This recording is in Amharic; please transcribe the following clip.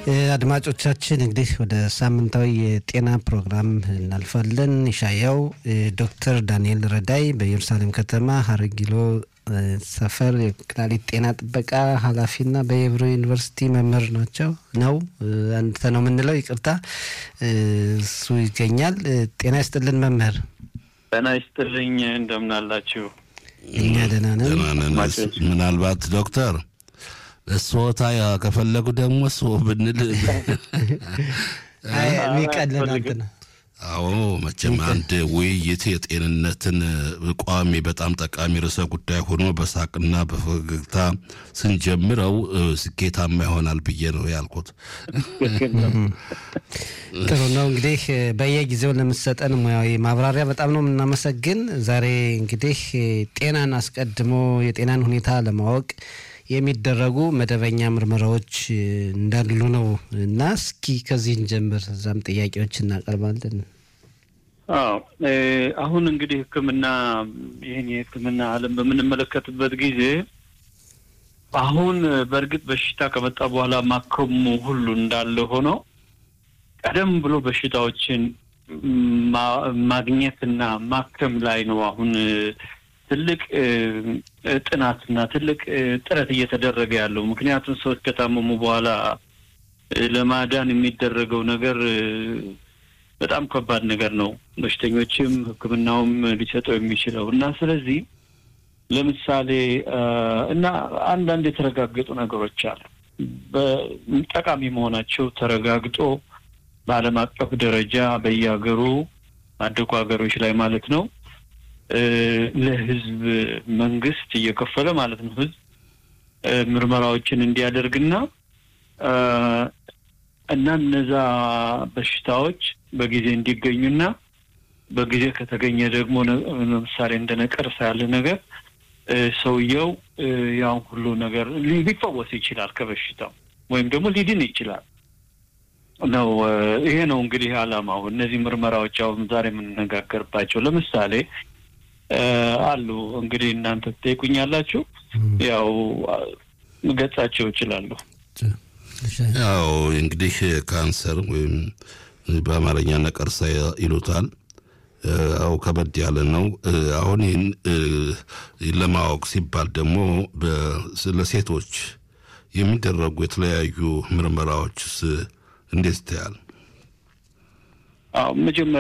አድማጮቻችን እንግዲህ ወደ ሳምንታዊ የጤና ፕሮግራም እናልፋለን። ይሻያው ዶክተር ዳንኤል ረዳይ በኢየሩሳሌም ከተማ ሀረጊሎ ሰፈር የኩላሊት ጤና ጥበቃ ኃላፊና በየብሮ ዩኒቨርሲቲ መምህር ናቸው ነው አንተ ነው የምንለው፣ ይቅርታ እሱ ይገኛል። ጤና ይስጥልን መምህር። ጤና ይስጥልኝ። እንደምን አላችሁ? እኛ ደህና ነን። ምናልባት ዶክተር እሶታ ከፈለጉ ደግሞ እሱ ብንል የሚቀልን አንተ ነው። አዎ መቼም አንድ ውይይት የጤንነትን ቋሚ በጣም ጠቃሚ ርዕሰ ጉዳይ ሆኖ በሳቅና በፈገግታ ስንጀምረው ስኬታማ ይሆናል ብዬ ነው ያልኩት። ጥሩ ነው እንግዲህ በየጊዜው ለምሰጠን ሙያዊ ማብራሪያ በጣም ነው የምናመሰግን። ዛሬ እንግዲህ ጤናን አስቀድሞ የጤናን ሁኔታ ለማወቅ የሚደረጉ መደበኛ ምርመራዎች እንዳሉ ነው እና እስኪ ከዚህን ጀምር፣ እዛም ጥያቄዎች እናቀርባለን። አዎ አሁን እንግዲህ ሕክምና ይህን የሕክምና ዓለም በምንመለከትበት ጊዜ አሁን በእርግጥ በሽታ ከመጣ በኋላ ማከሙ ሁሉ እንዳለ ሆኖ ቀደም ብሎ በሽታዎችን ማግኘትና ማከም ላይ ነው አሁን ትልቅ ጥናትና ትልቅ ጥረት እየተደረገ ያለው። ምክንያቱም ሰዎች ከታመሙ በኋላ ለማዳን የሚደረገው ነገር በጣም ከባድ ነገር ነው። በሽተኞችም ሕክምናውም ሊሰጠው የሚችለው እና ስለዚህ ለምሳሌ እና አንዳንድ የተረጋገጡ ነገሮች አሉ ጠቃሚ መሆናቸው ተረጋግጦ በዓለም አቀፍ ደረጃ በየሀገሩ አደጉ ሀገሮች ላይ ማለት ነው ለህዝብ መንግስት እየከፈለ ማለት ነው ህዝብ ምርመራዎችን እንዲያደርግና እና እነዛ በሽታዎች በጊዜ እንዲገኙና በጊዜ ከተገኘ ደግሞ ለምሳሌ እንደ ነቀርሳ ያለ ነገር ሰውየው ያን ሁሉ ነገር ሊፈወስ ይችላል ከበሽታው ወይም ደግሞ ሊድን ይችላል ነው። ይሄ ነው እንግዲህ አላማው። እነዚህ ምርመራዎች አሁን ዛሬ የምንነጋገርባቸው ለምሳሌ አሉ እንግዲህ እናንተ ትጠይቁኛላችሁ። ያው ገጻቸው እችላለሁ። ያው እንግዲህ ካንሰር ወይም በአማርኛ ነቀርሳ ይሉታል። ያው ከበድ ያለ ነው። አሁን ይህን ለማወቅ ሲባል ደግሞ ለሴቶች የሚደረጉ የተለያዩ ምርመራዎችስ እንዴት ይታያል? መጀመሪያ